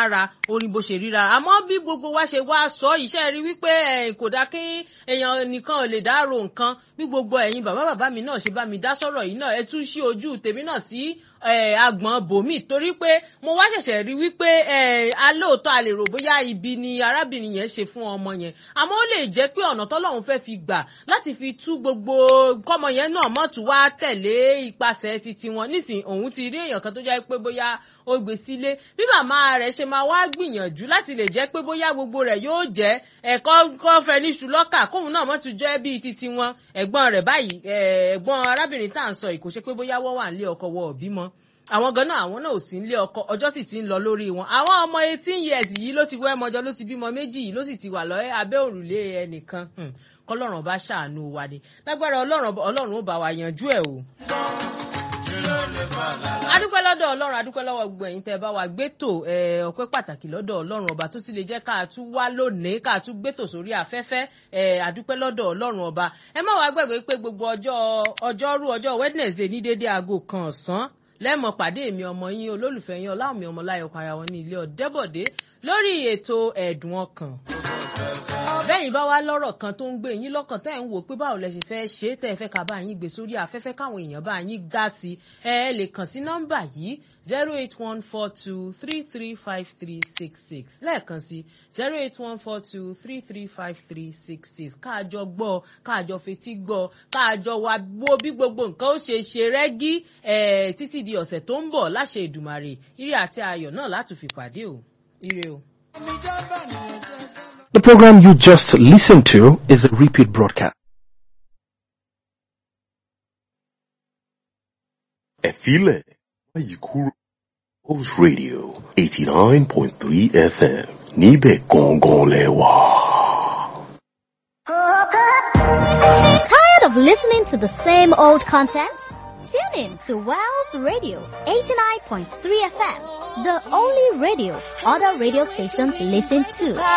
lára orin bó ṣe ríra àmọ́ bí gbogbo wa ṣe wá sọ iṣẹ́ rí wípé kò dá kí èèyàn nìkan ò lè dárò nǹkan bí gbogbo ẹ̀yin bàbá bàbá mi náà ṣe bá mi dá sọ̀rọ̀ yìí náà ẹ tún ṣí ojú tèmi náà sí agbọ̀n bòmí torí pé mo wá ṣẹ̀ṣẹ̀ rí wípé alóòótọ́ a lè rò bóyá ibi ni arábìnrin yẹn ṣe fún ọmọ yẹn àmọ́ ó lè jẹ́ pé ọ̀nà tọ́lọ́run fẹ́ fi gbà láti fi tú gbogbo kọ́mọ yẹn náà mọ́tò wá tẹ̀lé ipasẹ̀ titi wọn nísìnyí òun ti rí èèyàn kan tó jẹ́ pé bóyá ó gbé sílé bí màmá rẹ̀ ṣe máa wá gbìyànjú láti lè jẹ́ pé bóyá gbogbo rẹ̀ yóò jẹ́ ẹ̀kọ́ kọ́fẹ́ ní ṣùlọ́kà kóun náà mọ́tò jẹ́ bíi titi wọn ẹ̀gbọ́n rẹ̀ báyìí ẹ̀gbọ́n arábìnrin tá à ń sọ yìí kò ṣe pé bóyá wọ́n wà nílé ọkọ wọ òbí mọ́ àwọn ganan àwọn náà ò sí nílé ọkọ ọjọ́ sì ti ń lọ lórí wọn àwọn ọmọ eighteen years yìí ló ti wẹ́ mọ́jọ ló ti bímọ méjì yìí ló sì ti wà lọ́ẹ́ abẹ́ òrùlé ẹnìkan kọ́lọ́run bá ṣàánú wa ni lágbára ọlọ́run ọlọ́run ó bá wa yanjú ẹ̀ o adúpẹ́ lọ́dọ̀ ọlọ́run adúpẹ́ lọ́wọ́ gbogbo ẹ̀yin tẹ́ ẹ bá wa gbẹ́tò ọpẹ́ pàtàkì lọ́dọ̀ ọlọ́run ọba tó ti lè jẹ́ ká tún wá lónìí ká tún gbẹ́tò sórí afẹ́fẹ́ adúpẹ́ lọ́dọ̀ ọlọ́run ọba ẹ má wàá gbàgbé pé gbogbo ọjọ́ ọjọ́rú ọjọ́ wednesday ní dédé aago kan ọ̀sán lẹ́mọ̀ pàdé mi ọmọ yín olólùfẹ́ yín ọláwọ̀mí ọmọláyọ̀ para wọn ní ilé ọ̀dẹ́bọ̀dé lórí ètò ẹ̀dùn ọkàn bẹ́yìn bá wá lọ́rọ̀ kan tó ń gbé yín lọ́kàn tẹ́ ẹ̀ ń wò pé báwo lẹ ṣe fẹ́ ṣe tẹ́ ẹ fẹ́ ká bá yín gbé sórí afẹ́fẹ́ káwọn èèyàn bá yín dá sí ẹ ẹ lè kàn sí nọ́mbà yìí zero eight one four two three three five three six six lẹ́ẹ̀kan sí zero eight one four two three three five three six six káàjọ gbọ́ káàjọ fetí gbọ́ káàjọ wá wo bí gbogbo nǹkan ó ṣe ṣe rẹ́gí títí di ọ̀sẹ̀ tó ń bọ̀ láṣẹ Èdùmàrè ire àti ayọ̀ náà láti fi pàdé o ire o. The program you just listened to is a repeat broadcast. Ẹ̀fílẹ̀ báyìí kúrò Host Radio eighty nine point three FM níbẹ̀ gangan lẹ́wà. Tired of listening to the same old content? Tune in to Wells Radio 89.3 FM, the only radio other radio stations listen to.